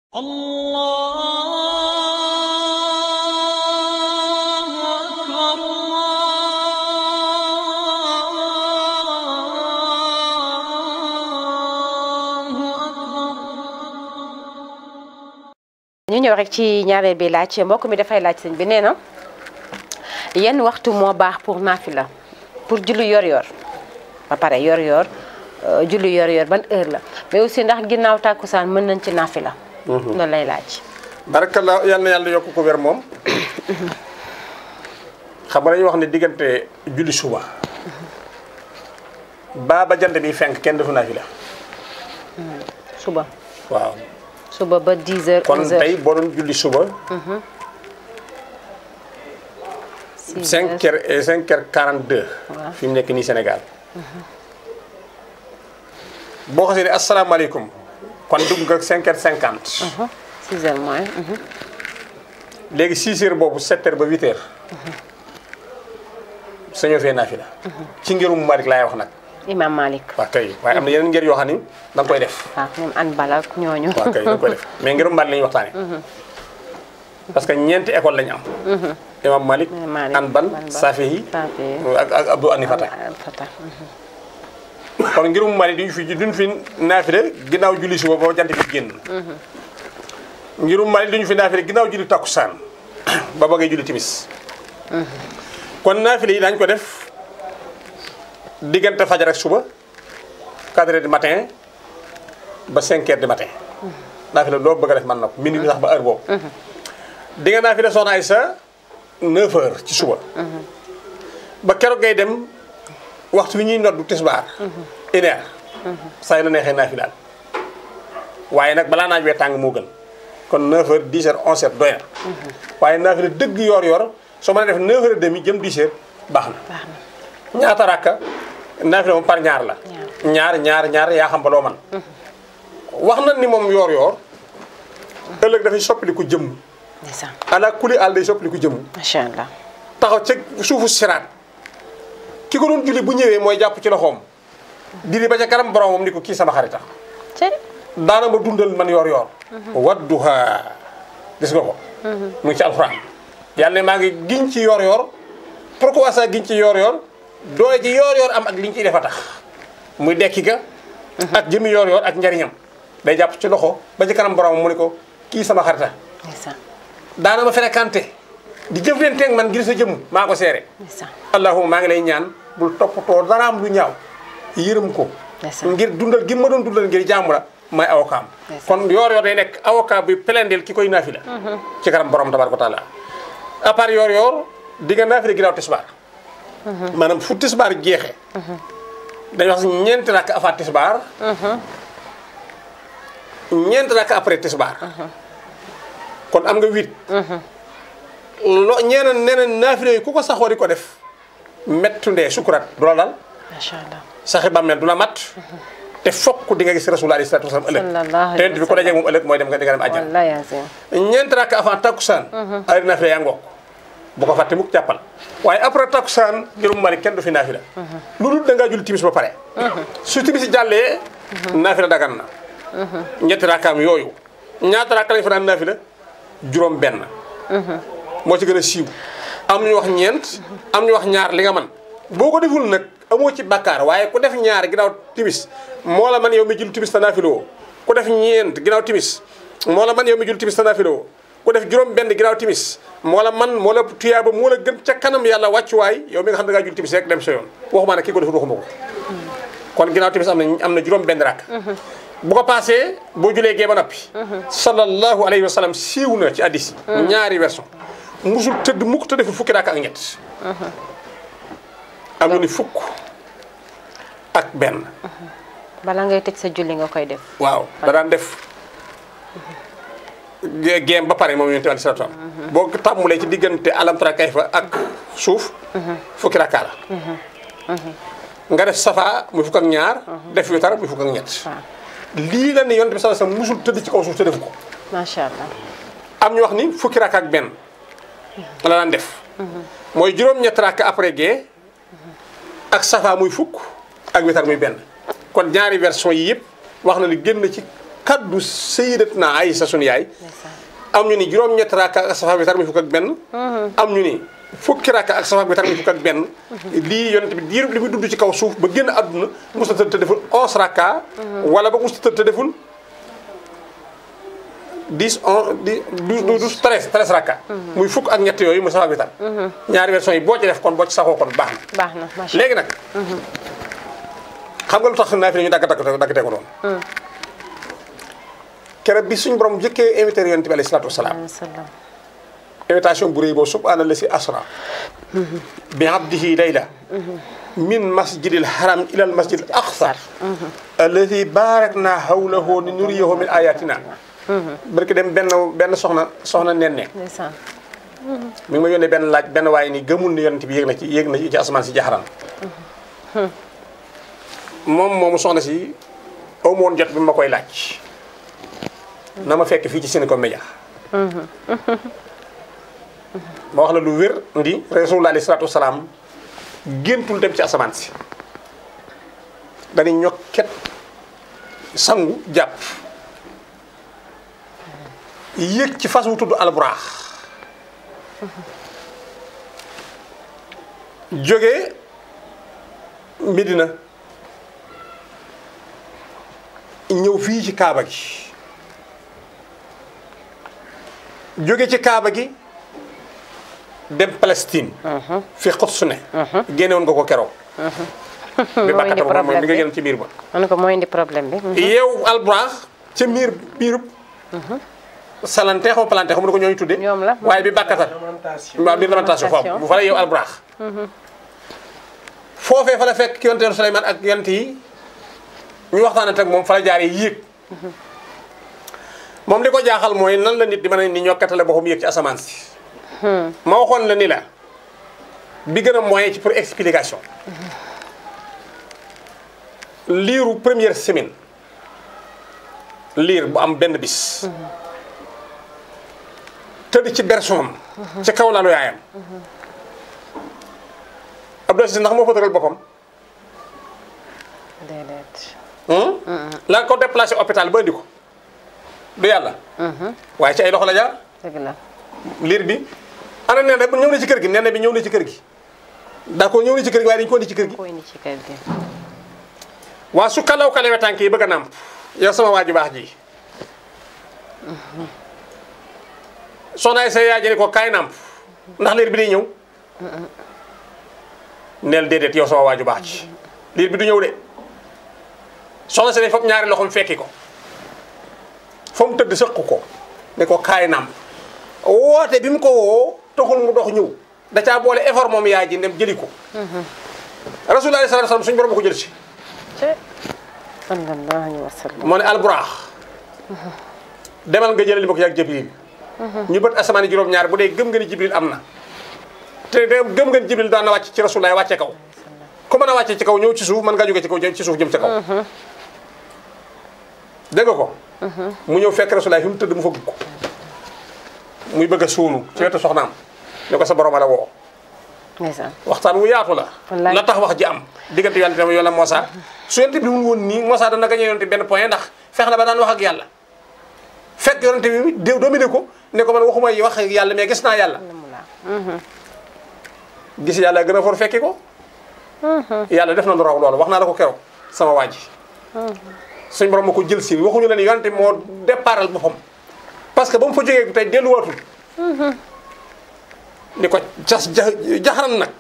الله أكبر الله أكبر ñu ñëw rek ci ñaareel bi laaj mbokk mi dafay laaj sëñ bi nee na yenn waxtu moo baax pour naafila pour julli yor-yor ba pare yor-yor euh, julli yor-yor ban heure la mais aussi ndax ginnaaw tàkkusaan mën nañ ci naafila. loolu lay laaj. barakallah yal na yàlla yokk ko wér moom xam nga dañuy wax ne diggante julli suba baa ba jant bi fenk kenn defu naafila suba waaw suba ba 10 heures kon 11 heures tey boo doon julli suba 6 5 heures et 5 heures 42 Waaw. fi mu nekk nii Sénégal boo xasee ne asalaamaaleykum kon dugg nga 5 heures 50 6 heures moins. mhm. léegi 6 heures boobu 7 heures ba 8 heures sañoo fee naafila ci ngirum Malik laay wax nag Imam Malik. waaw kay waaye am na yeneen ngir yoo xam ni da nga koy def waaw ñoom an balak ñooñu. waaw kay da nga koy def mais ngirum Malik la ñuy waxtaane parce que ñeenti école la ñu am imam Malik Imam Malik, Anbal Anbal, Safihi Safihi. ak ak Abdou Anifata Al Fatah. kon ngirum Malik duñ fi duñ fi naafile ginnaaw julli suba ba jant bi génn ngirum Malik duñu fi naafile ginnaaw julli takkusaan ba ba ngay julli timis kon naafile yi daañu ko def diggante fajar ak suba 4 heures du matin ba 5 heures du matin naafile loo bëgg a def man na ko minuit bi sax ba heure boobu di nga naafile soxna ay sa 9 heures ci suba ba keroog ngay dem waxtu wi ñuy noddu tisbaar une heure saa yu la neexee naafilaal waaye nag balaa naaj wee tàng moo gën kon 9 heures 10 heures 11 heures doy na waaye naafila dëgg yor yor soo mën a def 9 heures et demi jëm 10 heures baax na baax na. ñaata rakka naafila moom par ñaar la ñaar ñaar ñaar yaa xam ba loo man wax na ni moom yor yor ëllëg dafay soppaliku jëmm ndeysaan ala kuli àll day soppaliku jëmm macha allah. taxaw ca suufu siraat ki ko doon julli bu ñëwee mooy jàpp ci loxoom diri ba ca kanam boromam ni ko kii sama xarita ci daana ma dundal man yor yor wadduha gis nga ko mu ngi ci alxuraan yàlla ne maa ngi giñ ci yor yor pourquoi ça giñ ci yor yor doole ji yor yor am ak liñ ciy defa tax muy dekki ga ak jëmi yor yor ak njariñam day jàpp ci loxo ba ci kanam boromam mu ni ko kii sama xarita ndeysaan daana ma fréquenté di jëflanteeg man ngir sa jëmm maa ko seere ndeysaan allahuma maa ngi lay ñaan bul toppatoo daraam lu ñaaw yërëm ko Ndeysaan. ngir dundal gi ma doon dundal ngir jaamu la may avocat am Ndeysaan. kon yoor yoor day nekk avocat bi pelendeel ki koy naafila ci kanam borom tabaraka wa taala à part yoor yoor di nga naafila ginnaaw tisbaar maanaam fu tisbaar jeexee dañuy wax ñeenti rakk avant tisbaar ñeenti rakk après tisbaar kon am nga huit lo ñeeneen neneen naafila yi ku ko saxoo di ko def mettu ndee sukuraat du la dal macha allah. saxi bàmmeel du la mat te fokk di nga gis rasul alayhi salaatu wasalaam ëllëg Sallallahu alayhi te yonent bi ko dajee moom ëllëg mooy dem nga di nga dem àjjana wallahi azim. ñeent rakk avant takkusaan ay naafila yaa ngoog bu ko fàtte mukk jàppal waaye après takkusaan ngirum mari kenn du fi naafila lu dul da ngaa julli timis ba pare su timis jàllee naafila dagan na ñetti rakkaam yooyu ñaata rakk lañ fa daan naafila juróom benn moo ci gën a siiw am ñu wax ñeent am ñu wax ñaar li nga man boo ko deful nag amoo ci bakkaar waaye ku def ñaar ginnaaw timis moo la man yow mi jul timis ta naafila woo ku def ñeent ginnaaw timis moo la man yow mi jul timis ta naafila woo ku def juróom benn ginnaaw timis moo la man moo la tuyaaba moo la gën ca kanam yàlla wàccuwaay yow mi nga xam ne da ngaa jul timis rek dem sa yoon waxumaa ne kii ko deful waxuma ko kon ginnaaw timis am na am na juróom benn rakk bu ko paasee boo julee gee ba noppi sallallahu alayhi wa sallam siiw na ci addis yi ñaari version musul tëdd mukk te deful fukki rakk ak ñett am ñu ni fukk ak benn bala ngay tëj sa julli nga koy def. waaw da daan def gé- géem ba pare moom yonent bi aleyhi salaatu wa salaam boo tàmmulee ci diggante alam tara kayfa ak suuf fukki rakkaa la nga def safa muy fukk ak ñaar def witar muy fukk ak ñett waaw lii la ne yonent bi sallallahu alayhi wasallam musul tëdd ci kaw suuf te defu ko macha allah. am ñu wax ni fukki rakk ak benn la daan def mooy juróom-ñett rakk après gee ak safa muy fukk ak witar muy benn kon ñaari version yi yëpp wax na li génn ci kaddu sayyidatuna Aysa sunu yaay am ñu ni juróom-ñetti rakka ak safa bi tar muy fukk ak benn am ñu ni fukki rakka ak safa bi tar muy fukk ak benn lii yonent bi diirub li muy dund ci kaw suuf ba génn àdduna musta tëdd te deful onze rakka wala ba musta tëdd te deful dix on dix douze douze treize treize rakka muy fukk ak ñett yooyu mu safa bi tar ñaari version yi boo ci def kon boo ci saxoo kon baax na baax na macha léegi nag xam nga lu tax naa fi ñu dagg dagg dagg ko noonu keroog bi suñu borom jëkkee invité yonent bi alayhi salaatu wasalaam allah. invitation bu rëy boobu subhaana la si asra bi abdihi layla min masjidil haram ila al masjidil aqsa alladi barakna hawlahu li nuriyahu min ayatina barki dem benn benn soxna soxna nenne ndeysaan. mi ngi ma yónnee benn laaj benn waaye ni gëmul ni yonent bi yéeg na ci yéeg na ci asamaan si jaxaran moom moomu soxna si aw ma woon jot bi ma koy laaj na ma fekk fii ci Sénégal Média ma wax la lu wér ndi rasulullah alayhi salaatu wasalaam géntul dem ci asamaan si dañuy ñokket sangu jàpp yéeg ci fas wu tudd alburaax jóge Medina ñëw fii ci Kaaba gi jóge ci Kaaba gi dem Palestine. fi Quds ne. génne woon nga ko keroog. bi moo indi bàkkata ba moom problème mi nga bi génn ci biir ba. ma ne ko moo indi problème bi. yow alburaax ca miir biirub. salante xaw ma palante xaw ma nu ko ñooñu tuddee. ñoom la. waaye bi bàkkatal. waaw biir lamentation foofu bu fa la yow alburaax. foofee fa la fekk yonteelu Suleymaan ak yonent yi ñu waxtaan ak moom fa la jaaree yéeg. moom li ko jaaxal mooy nan la nit di mën a ni ñokkatale boppam yéeg ci asamaan si. ma waxoon la ni la bi gën a moyen ci pour explication. liiru première semaine liir bu am benn bis. tëdd ci berceau am. ci kaw lalu yaayam. Abdou Aziz ndax moo fa tëral boppam. déedéet. la ko déplacé hôpital ba indi ko du yàlla. waaye ci ay loxo la jaar. dëgg la. liir bi ana nee na ñëw na ci kër gi nee na bi ñëw na ci kër gi. d'accord ñëw na ci kër gi waaye dañu ko indi ci kër gi. ko indi ci kër gi. waa su kalaw kalewe tànk yi bëgg a nàmp yow sama waa ju baax ji soxnaay sa yaay ji ne ko kaay nàmp ndax liir bi day ñëw neel déedéet yow sama waa ju baax ji liir bi du ñëw de soxna si ne foog ñaari loxoom fekki ko fa mu tëdd sëq ko ne ko kaay nàmp woote bi mu ko woo taxul mu dox ñëw da caa boole effort moom yaay ji dem jëli ko rasulullah sallallahu alayhi wasallam suñu borom ko jël si te sallallahu alayhi wa sallam. moo ne alburaax demal nga jëlali ma ko yàgg jibril ñu bët asamaan yi juróom-ñaar bu dee gëm nga ni jibril am na te de gëm nga ni jibril daan na wàcc ci rasulaay wàcce kaw ku mën a wàcce ci kaw ñëw ci suuf mën ngaa jóge ci kaw jëm ci suuf jëm ca kaw dégg nga ko mu ñëw fekk rasulaay fi mu tëdd mu fëgg ko muy bëgg a suunu ci wetu soxnaam ne ko sa borom a la woo ndeysaan. waxtaan wu yaatu la Wallaay. la tax wax ji am diggante yàlla tamit yoon la Moussa su yonte bi mun woon nii Moussa dana gañe yonte benn point ndax fex na ba daan wax ak yàlla fekk yonte bi dé dominé ko ne ko man waxuma yi wax ak yàlla mais gis naa yàlla gis yàlla gën a for fekki ko yàlla def na lu raw loolu wax naa la ko keroog sama waa ji suñ borom ma ko jël si waxuñu la ni yonte moo départal boppam parce que ba mu fa jógee tey delluwaatul ni ko jas ja jaxaran nag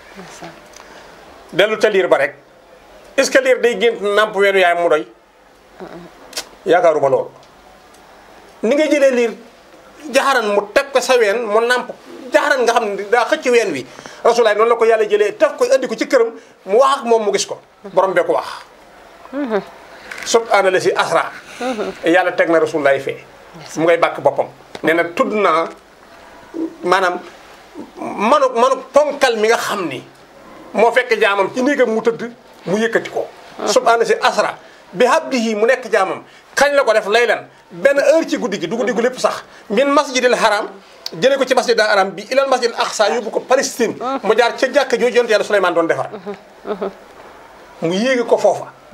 dellu ca liir ba rek est-ce que liir day gént nàmp weenu yaay mu doy yaakaaruma loolu ni nga jëlee liir jaxaran mu teg ko sa ween mu nàmp jaxaran nga xam ne daa xëcc ween wi rasulaay noonu la ko yàlla jëlee taf ko andi ko ci këram mu wax ak moom mu gis ko borom bee ko wax subhaana la si asra yàlla teg na rasulaay fee mu ngay bàkk boppam nee na tudd naa maanaam manu manu ponkal mi nga xam ni moo fekk jaamam ci néegam mu tëdd mu yëkkati ko subhaana si asra bi habdihi mu nekk jaamam kañ la ko def laylan benn heure ci guddi gi du guddi gu lépp sax min masjidil haram jëlee ko ci masjidil haram bi ilal masjidil aqsa yóbbu ko Palestine mu jaar ca jàkka jooju yonent yàlla Suleymaan doon defar mu yéegi ko foofa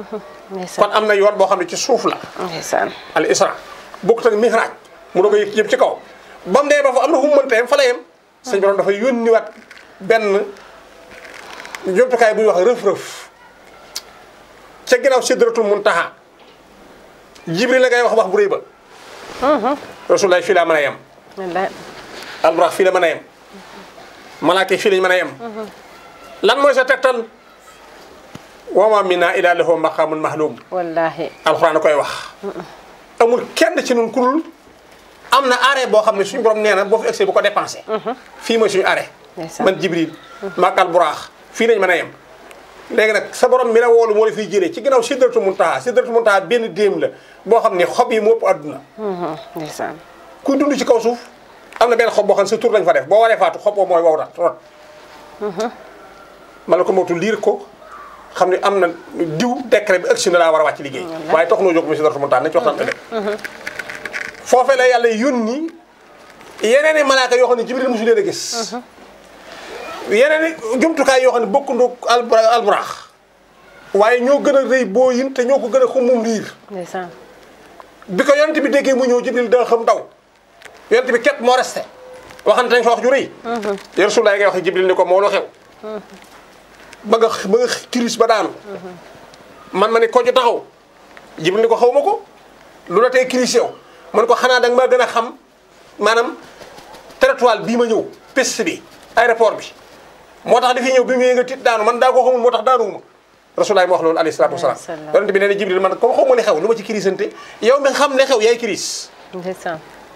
ndeysaan kon am na yoon boo xam ne ci suuf la ndeysaan al isra bokkut ak mihraj mu doog a yëg yëpp ci kaw ba mu dee ba fa am na fu mu mënta yem fa la yem sëñ borom dafa yónniwaat benn jumtukaay bu ñuy wax rëf-rëf ca ginnaaw sidratul muntaha jibril la ngay wax wax bu rëy ba rasulaay fii laa mën a yem wallaay alburax fii la mën a yem malaaka yi fii lañ mën a yem lan mooy sa tegtal wa ma minna illa lahu maqamun mahlum wallaahi alxuraan a koy wax amul kenn ci nun ku dul am na arrêt boo xam ne suñu borom nee na boo fi egsee bu ko dépensé fii mooy suñu arrêt Ndeysaan. man jibril maak alburaax fii lañ mën a yem léegi nag sa borom mi la woolu moo la fiy jëlee ci ginnaaw sidratu muntaha sidratu muntaha benn déem la boo xam ne xob yi moo ëpp adduna ndeysaan kuy dund ci kaw suuf am na benn xob boo xam ne sa tur lañ fa def boo waree faatu xob boo mooy wow rat rot ma la ko mootu liir ko xam ne am na diw décret bi ëgsi na laa war a wàcc liggéey waaye tax noo jóg mu sidratu muntaha nañ ci waxtaan te foofee la yàlla yónni yeneen i malaaka yoo xam ne jibril mosu leen a gis yeneen i jumtukaay yoo xam ne bokkundoo albura alburaax waaye ñoo gën a rëy boo yin te ñoo ko gën a xumum riir ndeysaan bi ko yonent bi déggee mu ñëw jibril da xam daw yonent bi képp moo resté waxante nañ fa wax ju rëy ya Rasulullaah ngay wax jibril ni ko moo lu xew ba nga ba nga kiris ba daanu man ma ne ko ju taxaw jibril ni ko xaw ma ko lu la tey kiris yow man ko xanaa danga maa gën a xam maanaam territoire bii ma ñëw piste bi aéroport bi moo tax dafiy ñëw bi mu ñëwee nga tiit daanu man daa ko xamul moo tax daanuwuma Rasulullaah ma wax loolu alayhi salaatu wasalaam Alayhi salaam. yonent bi nee na jibril man comme xaw ma li xew lu ma ci kirisante yow mi xam ne xew yaay kiris ndeysaan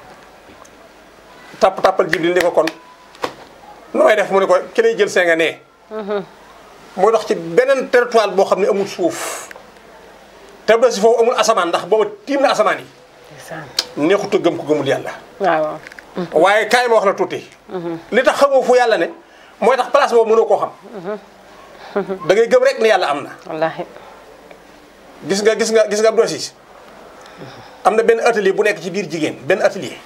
tàpp tàppal jibril ni ko kon nu may def mu ne ko ki lay jël see nga nee muy dox ci beneen territoire boo xam ne amul suuf te ba si foofu amul asamaan ndax booba tiim na asamaan yi ndeysaan neexut a gëm ko gëmul yàlla waaw waaye kaay ma wax la tuuti li tax xamoo fu yàlla ne mooy tax place boobu mënoo koo xam da ngay gëm rek ne yàlla am na wallaahi gis nga gis nga gis nga Abdou Aziz am na benn atelier bu nekk ci biir jigéen benn atelier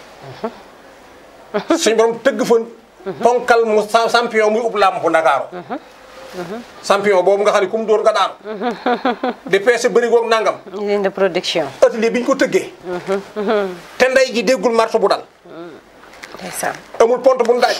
suñ borom tëgg fa ponkal mu sa- champion muy ub làmp Ndakaaru champion boobu nga xam ne ku mu dóor nga daanu di peese bëri goog nangam usine de production atelier bi ñu ko tëggee te ndey ji déggul marto bu dal ndeysaan amul pont bu mu daaj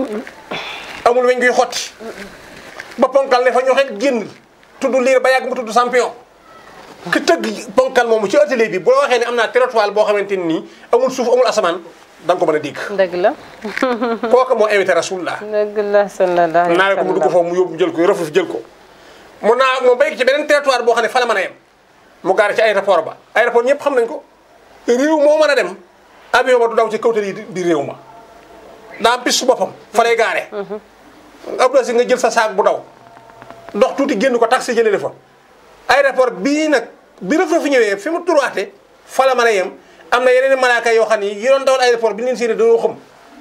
amul weñ guy xotti ba ponkal ne fa ñoxet génn tudd liir ba yàgg mu tudd champion ki tëgg ponkal moomu ci atelier bi bu la waxee ne am naa territoire boo xamante ni nii amul suuf amul asamaan da nga ko mën a dégg dëgg la kooku moo invité rasulullah dëgg la sallallahu alayhi naa wa ko mu dugg sallam foofu mu yóbbu jël ko rëfuf jël ko mu naa mu béy ci beneen territoire boo xam ne fa la mën a yem mu gaare ci aéroport ba aéroport ñëpp xam nañ ko réew moo mën a dem avion ba du daw ci kawtal yi di réew ma daa am piste su boppam fa lay gaare Abdou Aziz nga jël sa saak bu daw dox tuuti génn ko taxi jëlee la fa aéroport bii nag bi rëf fi ñëwee fi mu turaate fa la mën a yem am na yeneen i malaaka yoo xam ni yi doon dawal aéroport bi ñu leen séenee dañoo xam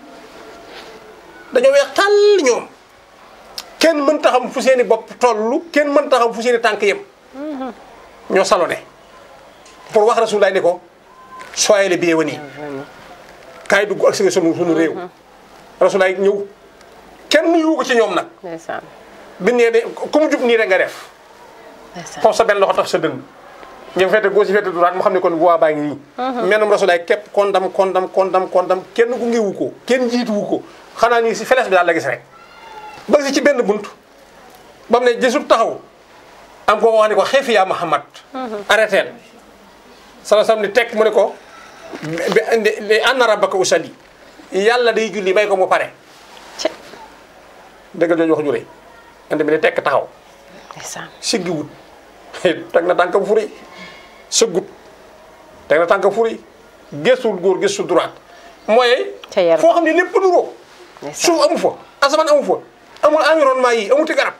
dañoo weex tàll ñoom kenn mën taxam fu seeni bopp tollu kenn mën taxam fu seeni tànk yem ñoo salone pour wax rasulaay ni ko soyez le bienvenu kaay dugg ak si sunu sunu réew rasulaay ñëw kenn nuyu ko ci ñoom nag ndeysaan bi nee de ku mu jub nii rek nga def ndeysaan foofu sa benn loxo tax sa dënn ñoom fete gauche fete droite mu xam ne kon voie baa ngi nii menam rasulaay képp kondam kondam kondam kondam kenn gu ngewu ko kenn jiituwu ko xanaa nii si feles bi daal la gis rek ba si ci benn bunt ba mu ne jësub taxaw am ko wax ni ko xeefi yaa Muhammad arrêteel sala sam ni tekk mu ne ko bi li anna rabbaka usalli yàlla day julli may ko mu pare ci dëggal jooju wax ju rëy ande bi ne tekk taxaw ndeysaan siggi wut teg na tànkam fu rëy sëggut teg na tànkam fu rëy gëstul góor gëstul droite mooy Ca yaram. foo xam ne lépp nuroo ndeysaan suuf amu fa asamaan amu fa amul environnement yi amuti garab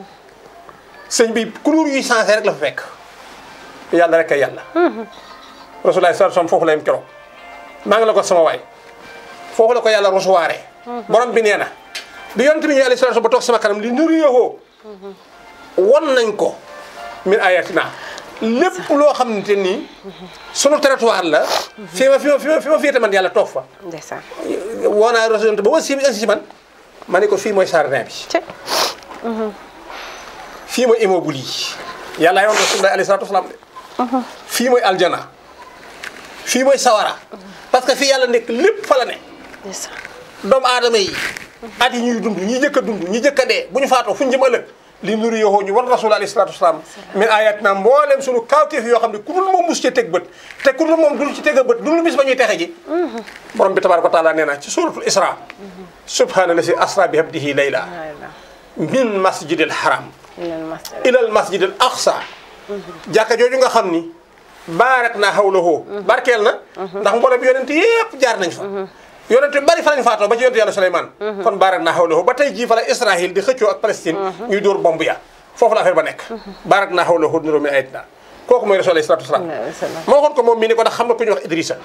sëñ bi couleur yuy changé rek la fa fekk yàlla rek ay yàlla rasulaay sar sam foofu la yem keroog maa ngi la ko sama waay foofu la ko yàlla recevoiré borom bi nee na bi yonent bi ñëwee alayhi salaatu ba toog sama kanam li nuriyoo won nañ ko min ayatina lépp loo xamante ni sunu territoire la fi ma fi ma fi ma fi ma féete man yàlla toog fa ndeysaan woo naa rasul ba wasi bi agsi ci man ma ne ko fii mooy jardin bi ci fii mooy immeuble yi yàlla yoon rasulullah alayhi salaatu wasalaam de fii mooy aljana fii mooy sawara parce que fii yàlla nekk lépp fa la ne ndeysaan doomu aadama yi at yi ñuy dund ñi jëkk a dund ñi jëkk a dee bu ñu faatoo fu ñu jëm ëllëg li nuru yoxoo ñu war rasul alayhi salaatu wasalaam min ayatina mbooleem sunu kawteef yoo xam ne ku dul moom mus ci teg bët te ku dul moom dul ci teg a bët dul bis ba ñuy texe ji borom bi tabaraka wa taala nee na ci suratul isra subhaana lasi asra bi abdihi layla min masjidil haram ilal masjidil aqsa jàkka jooju nga xam ni baarak naa hawlahu barkeel na ndax mboolem yonent yépp jaar nañ fa yonent yu bari fa lañ faatoo ba ci yonent yàlla Suleymaan kon baarak naa hawlahu ba tey jii fa la Israël di xëccoo ak Palestine ñuy dóor bomb ya foofu la affaire ba nekk baarak naa hawlahu nuroo min ayatina kooku mooy rasul alayhi salaatu wasalaam moo waxoon ko moom mii ni ko ndax xam na ku ñuy wax Idrissa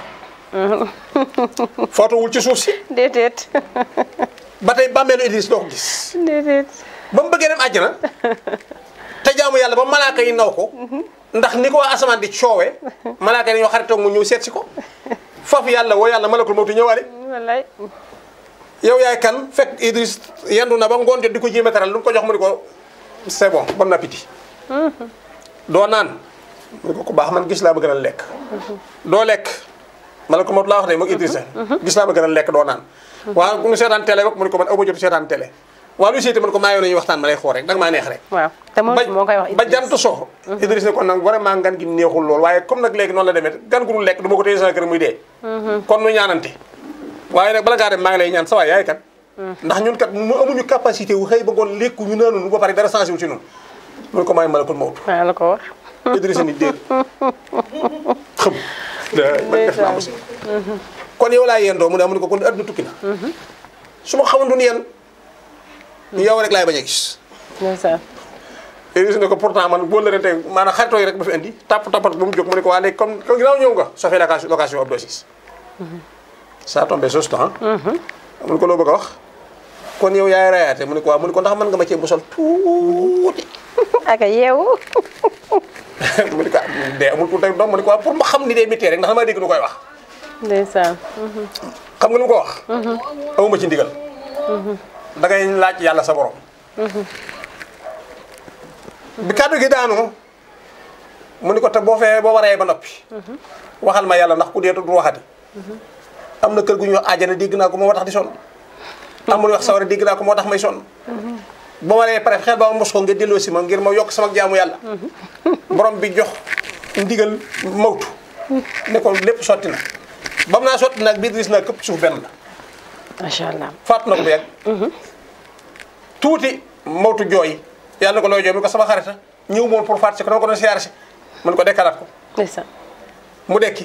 footowul ci suuf si déedéet ba tey bàmmeelu Idriss doo ko gis déedéet ba mu bëggee dem àjjana te jaamu yàlla ba malaaka yi naw ko ndax ni ko waa asamaan di coowee malaaka yi dañoo xaritoog mu ñëw seet si ko foofu yàlla woo yàlla malakul mawti ñëwaale wallaay yow yaay kan fekk Idriss yendu na ba ngoon jot di ko jéem a teral lu mu ko jox mu ni ko c'est bon bon appétit doo naan mu ni ko ku baax man gis laa ma gën a lekk doo lekk malakul mawti laa wax de moog Idrissa gis laa ma gën a lekk doo naan waaw mu seetaan télé rek mu ni ko man aw ma jot seetaan télé waaw lu siite man ko maa yoon nañuy waxtaan ma lay xool rek danga maa neex rek waaw te moom moo koy wax ba jant so Idriss ne kon nag vraiment ngan gi neexul lool waaye comme nag léegi noonu la demee gan gu dul lekk du ma ko téye sama kër muy dee kon nu ñaanante waaye nag bala ngaa dem maa ngi lay ñaan sa waay yaay kan ndax ñun kat mu amuñu capacité wu xëy ba ngoon lekku ñu naanunu ba pare dara changé wu ci ñun mun ko maay malakul mawtu waaw la ko wax Idriss ni déet xam man def naa musiba kon yow laa yendoo mu ne amuñu ko kon adduna tukki na su ma xamantu ni yéen yow rek laay bañ a gis ndeysaan Idriss ne ko pourtant man boo lërante maanaam xaritoo yi rek ba fi indi tapp tappat ba mu jóg mu ne ko waa léegi comme comme ginnaaw ñëw nga soo fee location location ab dosis ça tombé juste temps mu ne ko loo bëgg a wax kon yow yaay rayaate mu ne ko waa mu ne ko ndax mën nga ma cee musal tuuti ak yeewu mu ne ko dee amul tuuti doom mu ne ko waa pour ma xam ni dee métier rek ndax damaa dégg nu koy wax ndeysaan xam nga lu mu ko wax awuma ci ndigal da ngay laaj yàlla sa borom bi kàddu gi daanu mu ni ko te boo fee boo waree ba noppi waxal ma yàlla ndax ku dee du waxati am na kër gu ñuy wax àjjana dégg naa ko moo tax di sonn am lu wax sawara dégg naa ko moo tax may sonn ba ma waree pare xel ba ma mos ko nga delloo si ma ngir ma yokk sama jaamu yàlla borom bi jox ndigal mawtu ne ko lépp sotti na ba mu naa sotti nag biir gis naa këpp suuf benn la macha allah faatu na ko bu yàgg tuuti mawtu jooy yàlla na ko looy jooy mu ne ko sama xarita ñëw moom pour faat si ko dama ko doon siyaare si mu ne ko dekkalaat ko ndeysaan mu dekki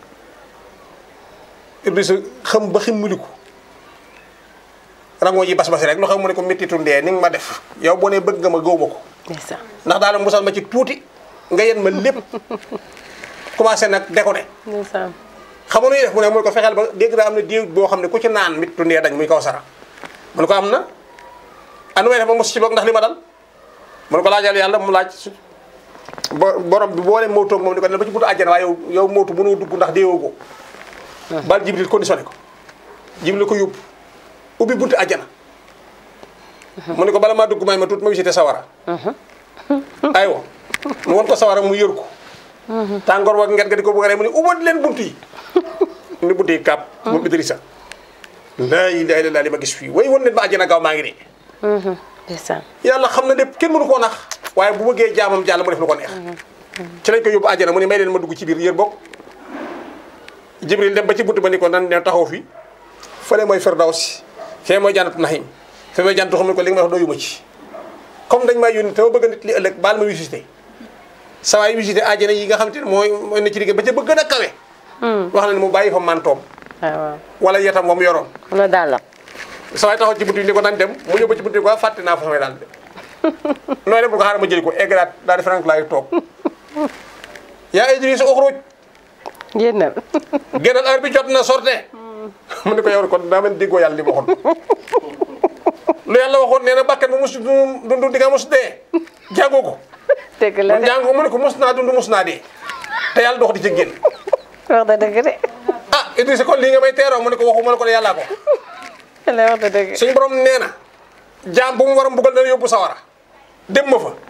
Idrissa xam ba ximmiliku rangoo ji bas-basi rek lu xam mu ne ko méttitu ndee ni nga ma def yow boo nee bëgg nga ma gëw ma ko ndeysaan ndax daal musal ma ci tuuti nga yen ma lépp commencé nag déconné ndeysaan xam nga nu ñuy def mu ne mu ne ko fexeel ba dégg naa am na diw boo xam ne ku ci naan méttitu ndee dañ muy kaw sara mu ne ko am na anu may def ba mos ci boog ndax li ma dal mu ne ko laajal yàlla mu laaj su bo borom bi boo leen mawtoog moom ni ko ne ba ci buntu àjjana waaye yow yow mawtu mënoo dugg ndax deewoo ko bal jibril conditionné ko jibril ko yóbbu ubbi buntu àjjana mu ne ko bala maa dugg may ma tuut ma visité sawara aywa mu won ko sawara mu yër ko tàngoor wa nget nga di ko bëgg a rey mu ne ubbat leen buntu yi ni buntu yi kàpp moom Idrissa laa ilaaha illallaah li ma gis fii way won leen ma àjjana gaaw maa ngi nii ndeysaan yàlla xam na lépp kenn mënu koo nax waaye bu bëggee jaamam jàll mu def lu ko neex ci lañ ko yóbbu àjjana mu ne may leen ma dugg ci biir yër bokk jibril dem ba ci buntu ba ni ko nan ne taxaw fi fële mooy firdaws fee mooy jànnatu naxim fee mooy jànnatu xam ne ko li nga ma wax doyuma ci comme dañ maa yónni te ma bëgg nit li ëllëg baal ma visité saa waay visité àjjana yi nga xam te ne mooy mooy na ci liggéey ba ca bëgg gën a kawe wax na ne mu bàyyi fa mantoom waaw waaw wala yetam wa mu yoroon loolu daal la sa waay taxaw ci buntu yi ni ko nan dem mu ñëw ba ci buntu yi ko fàtte naa fa samay daal de nooy dem bu ko xaaral ma jëli ko eggalaat daal di frank laay toog yaa Idriss uxruj génnal génnal heure bi jot na sorte mu ne ko yow kon daa mel déggoo yàlla li ma waxoon lu yàlla waxoon nee na bakkan mu mus dundu di nga mus dee jàngoo ko dëgg la man de jàng ko mu ne ko mus naa dund mus naa dee te yàlla dox di ci génn wax da dëgg de ah Idriss kon lii nga may teeroo mu ne ko waxu ma ne ko ne yàllaa ko la wax da dëgg suñ borom nee na jaam bu mu war a mbugal dana yóbbu sawara dem ma fa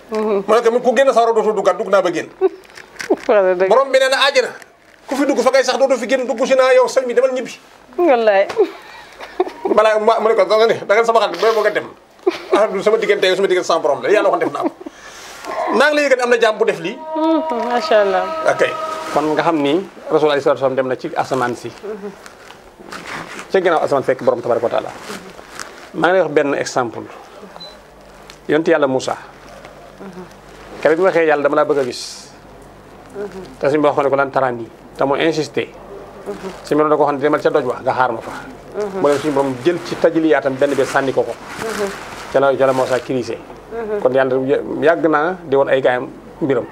mu ne ko ku génn sawara dootoo duggaat dugg naa ba génn dëgg borom bi nee na àjjana ku fi dugg fa ngay sax dootoo fi génn dugg si naa yow sëñ bi demal ñibbi wallaay balaa ma mu ne ko da nga ne da nga sama xarit booy bëgg a dem ah du sama diggante yow sama diggante sama borom la yàlla waxoon def naa ko naa ngi lay yëgal ne am na jaam bu def lii macha allah ok kon nga xam ni rasul alayhi salaatu salaam dem na ci asamaan si ca ginnaaw asamaan fekk borom tabaraka wa taala maa ngi lay wax benn exemple yonent yàlla Moussa keroog bi ma waxee yàlla dama laa bëgg a gis te suñu wax ko ne ko lan taraan yi te mu insisté suñu borom da ko xam ne demal ca doj wa nga xaar ma fa mu dem suñu borom jël ci tajiliyaatam benn bi sànni ko ko ca la ca la Moussa kirisé kon yàlla yàgg naa di woon ay gaayam mbiram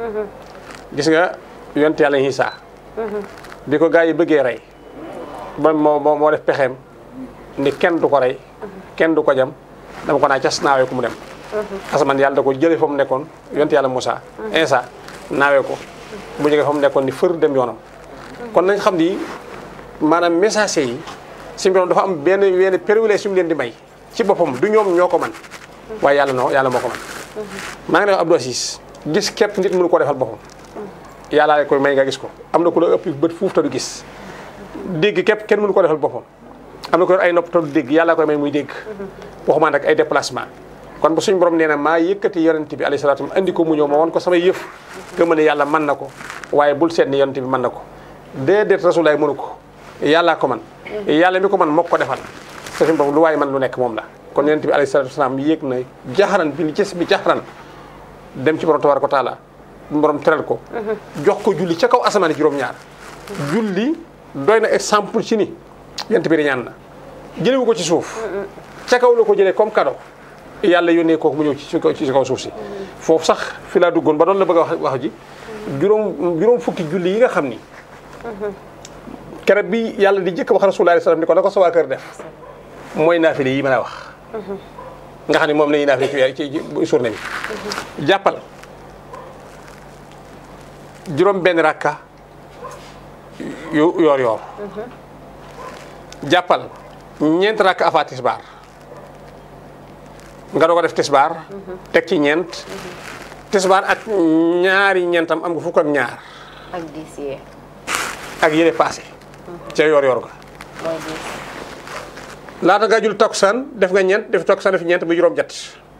gis nga yonent yàlla Isaa bi ko gaa yi bëggee rey ba moo moo moo def pexeem ni kenn du ko rey kenn du ko jam dama ko naa cas naawee ko mu dem asamaan yàlla da ko jëlee fa mu nekkoon yonent yàlla Moussa Isaa naawee ko bu jógee fa mu nekkoon ni fër dem yoonam kon nañ xam ni maanaam messager yi si mbirom dafa am benn benn privilège yu mu leen di may ci boppam du ñoom ñoo ko man waaye yàlla noo yàlla moo ko man maa ngi lay wax Abdou Aziz gis képp nit mënu ko defal boppam yàllaa koy may nga gis ko am na ku la ëpp bët fuuf te du gis dégg képp kenn mënu ko defal boppam am na ko yor ay nopp te du dégg yàllaa koy may muy dégg waxumaa nag ay déplacement kon bu suñu borom nee na maa yëkkati yonent bi alayhi salaatu andi ko mu ñëw ma won ko samay yëf gëma ne yàlla mën na ko waaye bul seet ni yonent bi mën na ko déedéet rasulaay mënu ko yàllaa ko man yàlla mi ko man moo ko defal te suñu borom lu waaye man lu nekk moom la kon yonent bi alayhi salaatu wasalaam yéeg na jaxaran bi li gis bi jaxaran dem ci borom tabaaraka wa taala borom teral ko jox ko julli ca kaw asamaan juróom-ñaar julli doy na exemple ci ni yonent bi riñaan na jëlewu ko ci suuf ca kaw la ko jëlee comme cadeau yàlla yónnee kooku mu ñëw ci ci kaw suuf si foofu sax fi laa duggoon ba doon la bëgg a wax wax ji juróom juróom fukki julli yi nga xam ni keroog bi yàlla di jëkk wax rasulullah sallam ni ko na ko sa waa kër def mooy naafile yi mën a wax nga xam ne moom la ñuy naafile ci ci journée bi jàppal juróom benn rakka yu yoor yoor jàppal ñeent rakka afa tisbaar nga doog a def tisbaar teg ci ñeent tisbaar ak ñaari ñeentam am nga fukk ak ñaar ak diis yee ak yële passé ca yoor yoor ga mooy diis laata nga jul takkusaan def nga ñeent def takkusaan def ñeent bu juróom ñett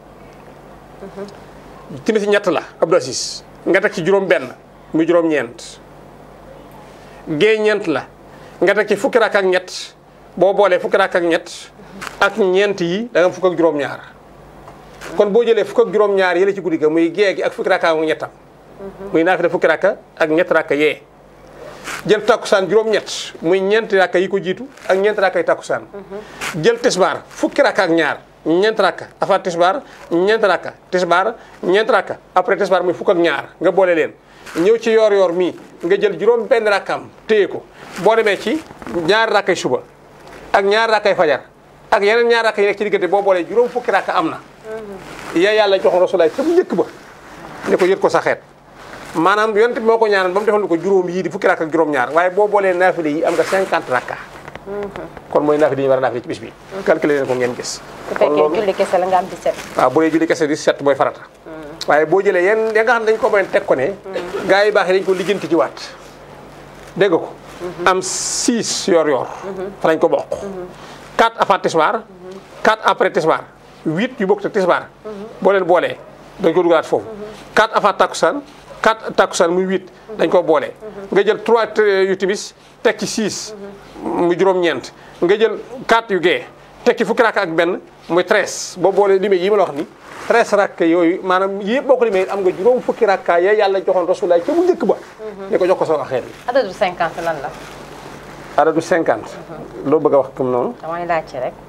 timis ñett la Abdou Aziz nga teg ci juróom benn muy juróom ñeent gée ñeent la nga teg ci fukki rakk ak ñett boo boolee fukki rakk ak ñett ak ñeent yi da nga am fukk ak juróom ñaar kon boo jëlee fukk ak juróom ñaar yële ci guddi ga muy gée gi ak fukki rakk ak ñettam muy naafila fukki rakk ak ñett rakk yee jël takkusaan juróom-ñett muy ñeenti rakka yi ko jiitu ak ñeenti rakka yi takkusaan jël tisbaar fukki rakka ak ñaar ñeenti rakka avant tisbaar ñeenti rakka tisbaar ñeenti rakka après tisbaar muy fukk ak ñaar nga boole leen ñëw ci yoor yoor mii nga jël juróom benn rakkaam téye ko boo demee ci ñaari rakkay suba ak ñaari rakkay fajar ak yeneen ñaari rakka yi nekk ci diggante boo boolee juróom fukki rakka am na yaa yàlla joxoon rasulaay ca bu njëkk ba ne ko yët ko sa xeet maanaam yonent bi moo ko ñaanal ba mu defal ko juróom yii di fukki rakka ak juróom-ñaar waaye boo boolee naafile yi am nga 50 rakka kon mooy naafile yi ñu war a naafile ci bis bi calculer leen ko ngeen gis bu kon fekkee loolu julli kese la nga am 17 waaw bu dee julli kese di set mooy farata waaye boo jëlee yenn ya nga xam ne dañ ko mën teg ko ne gars yi baax yi dañ ko lijjanti ci waat dégg nga ko am 6 yor yor fa lañ ko bokk 4 avant tisbaar 4 après tisbaar 8 yu bokk te tisbaar boo leen boolee dañ ko dugalaat foofu 4 avant takkusaan 4 takkusaan muy 8 dañ ko boole nga jël 3 yu timis teg ci 6 muy juróom-ñeent nga jël 4 yu gee teg ci fukki rakk ak benn muy 13 boo boolee limee yi ma la wax ni 13 rakk yooyu maanaam yëpp boo ko limee am nga juróom fukki rakka ya yàlla joxoon rasulaay ca mu njëkk ba ni ko jox ko sa xeet bi adadu 50 lan la adadu 50 loo bëgg a wax comme noonu damay laajte rek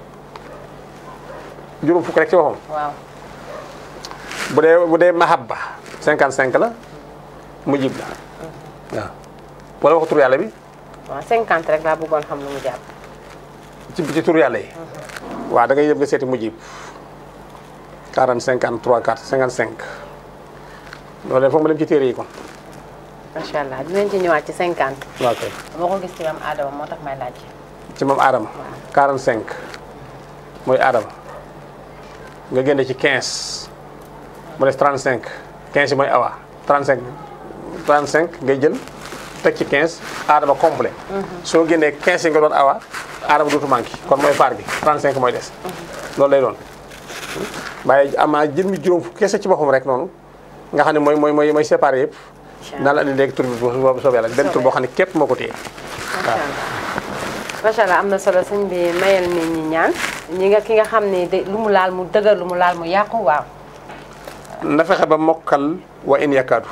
juróom fukki rek ci waxam waaw bu dee bu dee mahabba 55 la mujib la waaw wala wax tur yàlla bi waaw 50 rek laa bëggoon xam lu mu jàpp ci ci tur yàlla yi waaw da ngay yëpp nga seeti mujib 40 53 4 55 loolu de foog ma dem ci téere yi kon macha allah dinañ ci ñëwaat ci 50 waaw kay dama ko gis ci am aadama moo tax may laajte ci moom Adama 45 mooy Adama nga génne ci 15 mu des 35 15 yi mooy awa 35 35 ngay jël teg ci 15 aadama complet soo génnee 15 yi nga doon awa aadama dootu manqué kon mooy faar bi 35 mooy des loolu lay doon waaye amaa jël mi juróom fukk kese ci boppam rek noonu nga xam ne mooy mooy mooy mooy séparé yëpp naa la andi léegi tur bi bu soobee yàlla benn tur boo xam ne képp moo ko téye macha allah macha allah am na solo sëñ bi mayal nit ñi ñaan ñi nga ki nga xam ne de lu mu laal mu dëgër lu mu laal mu yàqu waaw na fexe ba mokkal wa in yakaadu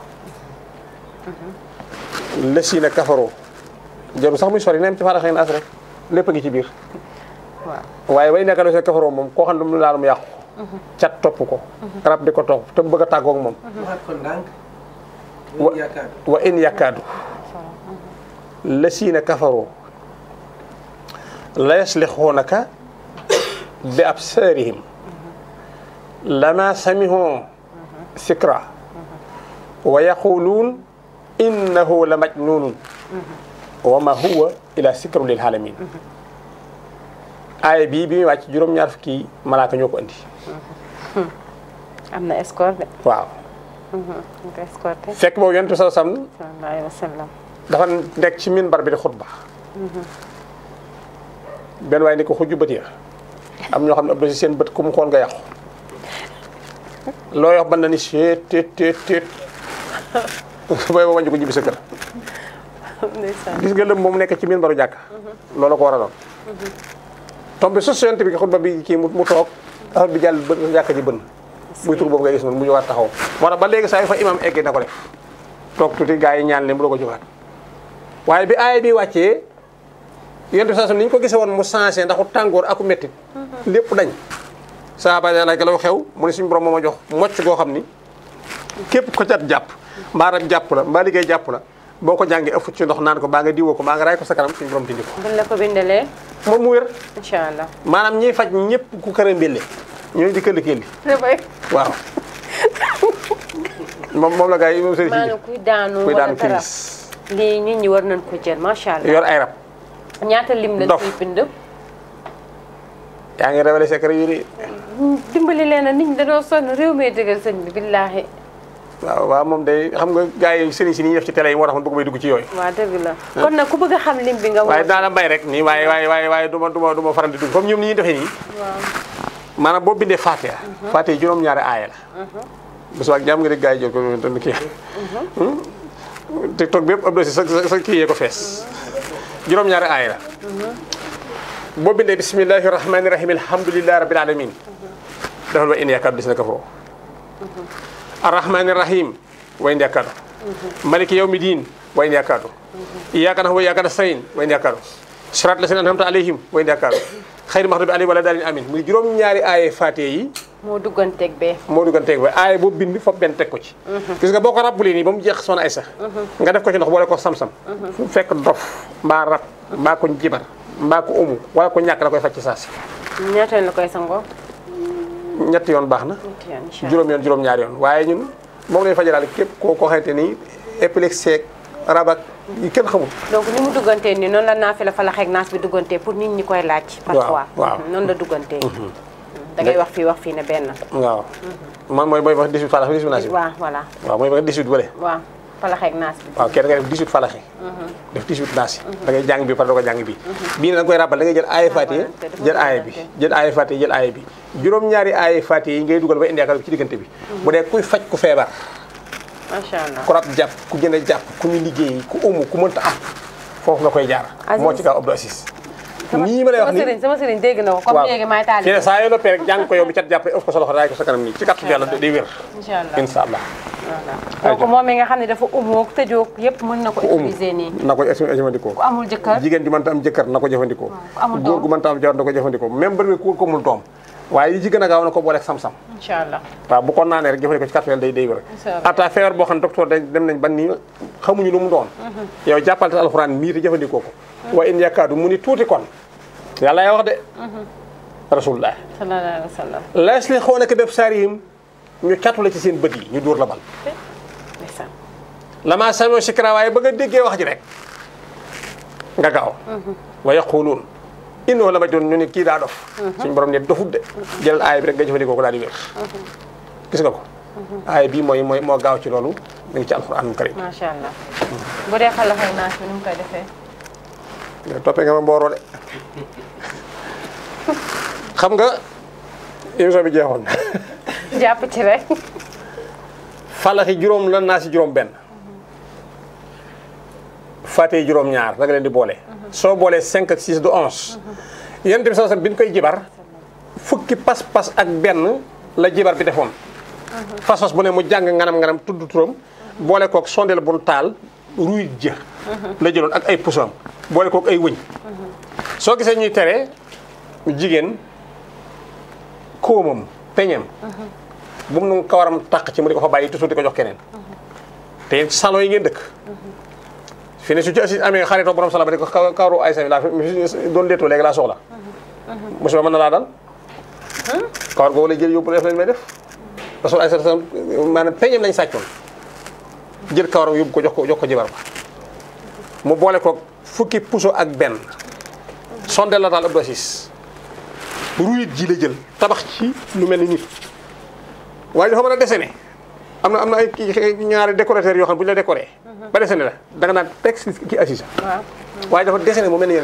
lësiina kafaroo jaru sax muy sori nem ci faara xëy na as rek lépp a ngi ci biir waaw waaye way nekka sa kafaroo moom koo xam ne mu laal mu yàqu cat topp ko rab di ko topp te mu bëgg a tàggoog moom waxaat ko ndànk. wa wa yaakaar. wa in yakaadu lësiina kafaroo la yaslixuunaka bi absaarihim lama samihoo sikra wa yaquluun innahu la majnunun wa ma huwa ila sikru lil alamin aaya bii bi muy wàcc juróom-ñaar fukki malaaka ñoo ko andi am na escorte de waaw ñu ko escorté fekk boobu yonent bi sallallahu alayhi wasallam sallallahu alayhi wa sallam dafa nekk ci minbar bi di xutba benn waaye ni ko xujju bët ya am ñoo xam ne ëpp na si seen bët ku mu xool nga yàqu loo yox ban na ni seet teet teet teet booy ba wàññi ko ñibbi sa kër ndeysaan gis nga lëm moom nekk ci minbaru jàkk loolu ko war a doon tombe sos yonent bi xutba bi kii mu mu toog affaire bi jàll bën jàkk ji bën muy tur boobu ngay gis noonu mu jógaat taxaw moo tax ba léegi saa yu fa imam eggee na ko def toog tuuti gars yi ñaan leen mu doo ko jógaat waaye bi aaya bi wàccee yonent bi saa su ni ñu ko gisee woon mu changé ndaxu tàngoor aku mettit lépp dañ saaba ya laaj la xew mu ne suñu borom moo ma jox mocc goo xam ni képp ko cat jàpp mbaa rab jàpp la mbaa liggéey jàpp la boo ko jàngee ëff ci ndox naan ko baa nga diwoo ko baa nga raay ko sa kanam suñu borom tindi ko buñ la ko bindalee moom mu wér incha allah maanaam ñiy faj ñëpp ku kër mbille ñooñu di këlli këlli dafay waaw moom moom la gars yi moom sëriñ maanaam si kuy daanu kuy wala daanu dara crise lii nit ñi war nañ ko jël macha allah yor ay rab ñaata lim lañ Dof. koy bind yaa ngi révélé secret yu ni dimbali leen a nit ñi dañoo sonn réew mi dëggal sëñ bi billaahi waaw waaw moom day xam nga gars yi sëriñ si ni ñuy def ci télé yi moo tax man bëgg may dugg ci yooyu waa dëgg la kon nag ku bëgg a xam lim bi nga waaye woo daana bay rek nii waaye waaye waaye waaye du ma du ma du ma faral di dugg comme ñoom ni ñuy defee nii waaw maanaam boo bindee Fatiha Fatiha juróom-ñaari aaya la bu subaa jàmm nga dégg gars yi jël ko doon kii TikTok bi yëpp ab dosi sa sa sa kii yee ko fees juróom-ñaari aaya la boo bindee bismillahi rahmani rahim alhamdulillahi rabbil alamin defal wa in yaakaar dis na ka foo arrahmani rahim wa in yaakaar maliki yawmi din wa in yaakaar iyyaka na'budu wa iyyaka nasta'in wa in yaakaar sirat la seen an'amta alayhim wa in yaakaar xayri maxdubi alayhim wala daalin amin muy juróom-ñaari aaya Fatiha yi moo dugganteeg bee moo dugganteeg ba aaya boobu bind foofu benn teg ko ci gis nga boo ko rabbulee nii ba mu jeex soxna ay sax nga def ko ci ndox boole ko sam-sam fu fekk dof mbaa rab mbaa ko jibar mbaa ko umu wala ko ñàkk la koy faj ci saasi ñaata yoon la koy sangoo ñetti yoon baax na ñetti yoon incha allah juróom yoon juróom ñaari yoon waaye ñun moom lañu fajalaal képp koo ko xamante ni épilepsie ak rab ak yi kenn xamul donc ni mu duggantee nii noonu la naafi la fa la xeeg naas bi duggantee pour nit ñi koy laaj parfois waaw. noonu la duggantee da ngay wax fii wax fii ne benn waaw man mooy mooy wax 18 falax 18 naasi waaw voilà waaw mooy wax 18 bële waaw fa la xeeg naas bi waaw kenn nga def 18 falaxi def 18 naasi da ngay jàng bi par doo ko jàng bi bii ne da nga koy rabal da ngay jël aaya Fatiha jël aaya bi jël aaya Fatiha jël aaya bi juróom-ñaari aaya Fatiha yi ngay dugal ba indi yaakaar bi ci diggante bi bu dee kuy faj ku feebar macha allah ku rab jàpp ku jënd jàpp ku ñu liggéey ku umu ku mënta am foofu nga koy jaar Aziz. moo ci kaw Abdou Assis nii ma lay wax sama nii sëriñ sama sëriñ dégg na ko comme léegi maay taali fii ne saa yoo noppee rek jàng ko yow bi cat jàppee ëf ko sa loxo daay ko sa kanam nii ci kàttu yàlla day wér incha allah incha allah voilà donc moom mi nga xam ne dafa umoog tëjoog yëpp mën na ko umu utiliser nii na ko jëfandikoo ku amul jëkkër jigéen ju mënta am jëkkër na ko jëfandikoo ku amul góor doom. gu mënta am jabar na ko jëfandikoo même bari ku ko mul doom waaye yi ci gën a gaaw na ko booleeg sam-sam incha allah waaw bu ko naanee rek jëfandikoo ci kàttu yàlla day day wér Incha allah. ata feebar boo xam ne docteur dañ dem nañ ban nii xamuñu lu mu doon yow jàppal te alxuraan mii te jëfandikoo ko wa in yakaadu mu ni tuuti kon yàlla yaa wax de rasulullah sallallahu alayhi wa sallam la yaslixuunaka bi absaarihim ñu catu la ci seen bët yi ñu dóor la bal ndeysaan lama samoo sikra waaye ba nga déggee wax ji rek nga gaaw wa yaquluun innahu la majnuun ñu ne kii daa dof suñu borom ne dofut de jëlal aaya bi rek nga jëfandikoo ko daal di wér gis nga ko aaya bii mooy mooy moo gaaw ci loolu mi ngi ci alxuraanul karim macha allah bu dee xalax ak naas bi nu mu koy defee. nga toppee nga ma mbooroo de xam nga émission bi jeexoon jàpp ci rek. falaxi juróom la naa si juróom benn fàtte juróom ñaar da nga leen di boole soo boolee 5 ak 6 du 11 yonent bi sallallahu alayhi wasallam bi ñu koy jibar fukki pas-pas ak benn la jibar bi defoon pas-pas bu ne mu jàng nganam-nganam tudd turam boole kook sondeel bu taal ruy jë la jëloon ak ay pusam boole kook ay wëñ soo gisee ñuy tere jigéen kóomam peñeem bu mu nu kawaram tàq ci mu di ko fa bàyyi toujours di ko jox keneen te yéen salon yi ngeen dëkk fi ne su ci assi amee xaritoo borom sala ba di ko kaw- kawaru ay sa laa fi doon leetoo léegi laa soxla musiba mën na laa dal kawar googu lay jël yóbbu def lañ may def parce que ay sa maanaam peñeem lañ sàccoon jël kawaram yóbbu ko jox ko jox ko jibar ba mu boole ko fukki puso ak benn sondeel la daal Abdou Aziz ruyit ji la jël tabax ci lu mel ni nit waaye dafa mën a dessiné am na am na ay kii ñaari décorateur yoo xam ne bu ñu la décoré ba dessiné la da nga naan texte ki assisa waaw. waaye dafa dessiné mu mel ni yeneen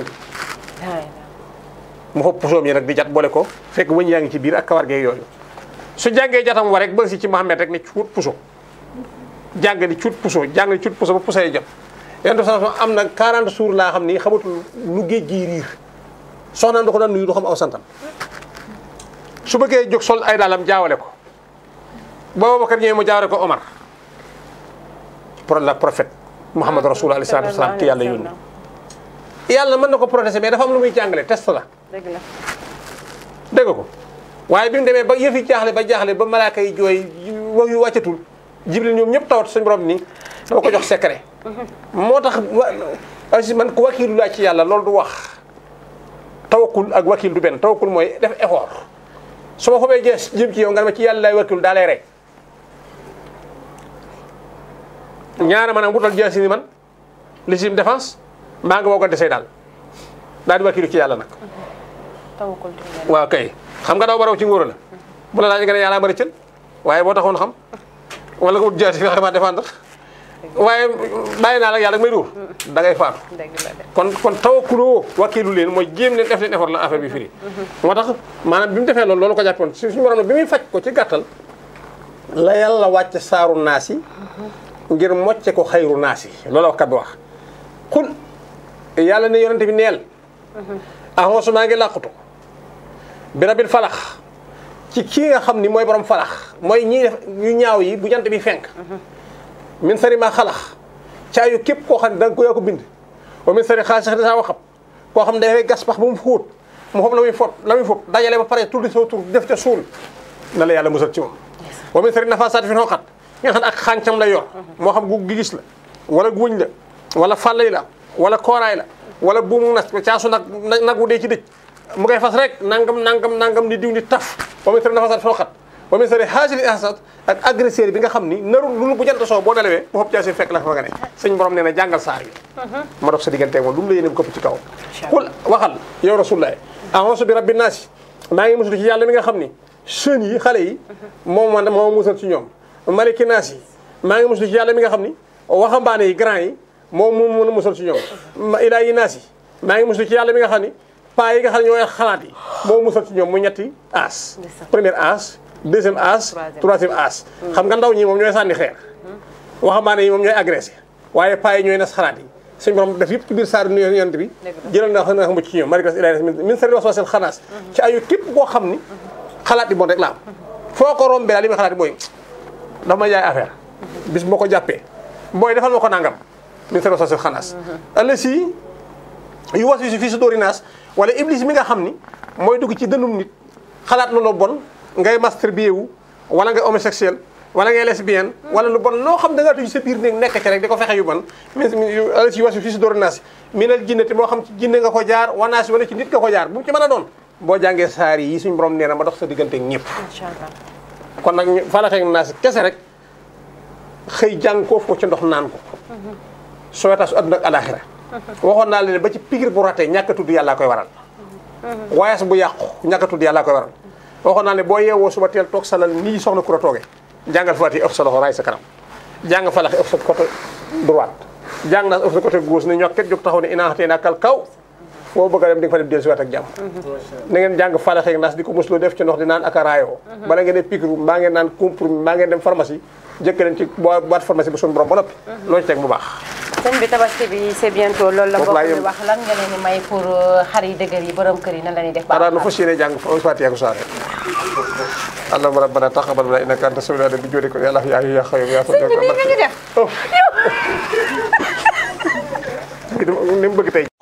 mu xob pusoom yi nag di jat boole ko fekk wëñ yaa ngi ci biir ak kawar geeg yooyu su jàngee jatam wa rek ba si ci Mohamed rek ni cuut puso jàng di cuut puso jàng di cuut puso ba puso yi jot yenn sa am na 40 jours laa xam ni xamatul lu géej gi riir soxnaam da ko daan nuyu du xam aw santam su bëggee jóg sol ay daalam jaawale ko ba Babacar ñëwee mu jaawale ko Omar pour la prophète Muhammad Rasul alayhi salaatu wasalaam ki yàlla yónni yàlla mën na ko protéger mais dafa am lu muy jàngale test la dëgg la. dégg ko waaye bi mu demee ba yëf yi jaaxle ba jaaxle ba malaaka yi jooy wax yu wàccatul jibril ñoom ñëpp tawat suñu borom ni dama ko jox secret moo tax wa aussi man ko wakiilu laa ci yàlla loolu du wax tawakkul ak wakil du benn tawakkul mooy def effort su ma xobee jees jëm ci yow nga ne ma ci yàlla lay wakilu daa lay rey ñaara maanaam wutal jeesi ni man légitime défense maa nga woo ko desee daal daal di wakilu ci yàlla nag tawakkul ci yàlla. waaw kay xam nga daw baraw ci ngóor la bu la laaj nga ne yàlla ma rëccal waaye boo taxoon xam wala nga wut jaasi fi xamaa défendre waaye bàyyi naa la yàlla may dóor da ngay faatu dëgg la de. kon kon tawakkuloo wakkiilu leen mooy jéem leen def leen effort la affaire bi firi moo tax maanaam bi mu defee loolu loolu ko jàppoon su suñu borom bi muy faj ko ci gàttal la yàlla wàcc saaru naas yi ngir mocce ko xayru naas yi loolu wax kat bi wax xul yàlla ne yonente bi neel ahonsu maa ngi làqutu bi rabil falax ci kii nga xam ni mooy borom falax mooy ñii def yu ñaaw yi bu jant bi fenk min sari ma xalax caayu képp koo xam ne da nga ko yaa ko bind wa min sari xaas sax dasaa waxam koo xam ne dafay gas pax ba mu xóot mu xob la muy fot la muy fot dajale ba pare tuddi soo tur def ca suul na la yàlla musal ci moom wa min sari nafasaati fi xoqat nga xam ne ak xàncam la yor moo xam gu gigis la wala guñ la wala fàllay la wala kooraay la wala buumu nas caasu nag nag wu dee ci dëj mu koy fas rek nangam nangam nangam ni diw ni taf wa min sari nafasaati fi xoqat wa min sari haasili hasad ak agresseur bi nga xam ni narul lu bu jant soo boo nelawee bu xob jaasi fekk la fa nga ne sëñ borom nee na jàngal saar yi ma dox sa digganteeg moom lu mu la yéene këpp ci kaw xul waxal yow rasulullah a'uuzu bi rabbi naasi maa ngi musul ci yàlla mi nga xam ni jeunes yi xale yi moom man moo musal ci ñoom maliki naas yi maa ngi musul ci yàlla mi nga xam ni waxambaane yi grand yi moom moo mën a musal ci ñoom ma ilaa yi naas yi maa ngi musul ci yàlla mi nga xam ni paa yi nga xam ne ñooy xalaat yi moo musal ci ñoom mu ñetti as première as deuxième as troisième as xam nga ndaw ñi moom ñooy sànni xeer waxambaane yi moom ñooy agressé waaye paa yi ñooy nas xalaat yi suñ borom def yëpp ci biir saar nu yonent bi jëlal na xam mucc ci ñoom marikas ilahi min sari waswasil xanaas ci ayu képp koo xam ni xalaat yi bon rek la am foo ko rombee daal li muy xalaat yi mooy dafa may jaay affaire bis moo ko jàppee booy defal ma ko nangam min sari waswasil xanaas alla si yu was wi si fii si dóori naas wala iblis mi nga xam ni mooy dugg ci dënum nit xalaat loolu bon ngay masturbé wu wala ngay homosexuel wala ngay lesbienne wala lu bon loo xam da ngaa tuj sa biir néeg nekk ci rek di ko fexe yu bon min ala si wasi fii si dóori naas minal jinnati moo xam ci jinne nga ko jaar wanaasi wala ci nit nga ko jaar bu mu ci mën a doon boo jàngee saar yi suñ borom nee na ma dox sa diggante ak ñëpp incha allah. kon nag ñu falaxee naas kese rek xëy jàng koo ko ci ndox naan ko soo tax su àdduna ak alaxira waxoon naa leen ba ci pigir bu ratee ñàkk a tudd yàllaa koy waral waaye bu yàqu ñàkk a tudd yàllaa koy waral waxoon naa ne boo yeewoo suba teel toog salal nii soxna kura tooge jàngal Fatiha ëpp sa loxo raay sa kanam jàng falax ëpp sa côté droite jàng naa ëpp sa côté gauche ne ñokket jóg taxaw ne inaa xatee naa kal kaw foo bëgg a dem di nga fa dem dellu si waat ak jàmm na ngeen jàng falax ak nas di ko musloo def ci ndox di naan ak a raayoo bala ngeen ne piqûre mbaa ngeen naan comprimé mbaa ngeen dem pharmacie jëkk leen ci bo- boîte pharmacie bu suñu borom ba noppi loo ci teg mu baax sëñ bi tabaski bi c'est bientôt loolu la Foofu mbokk laa mi yem. wax lan nga leen di may pour euh, xar yi dëgër yi borom kër yi nan la ñuy def ba xanaa nu fas yéene jàng fa Fatiha ko saare allahumma rabbana taqabbal minna innaka anta samiul alim bi joodika ya Allah ya hayyu ya qayyum ya sëñ bi nii nga ñu def ni mu bëgg tey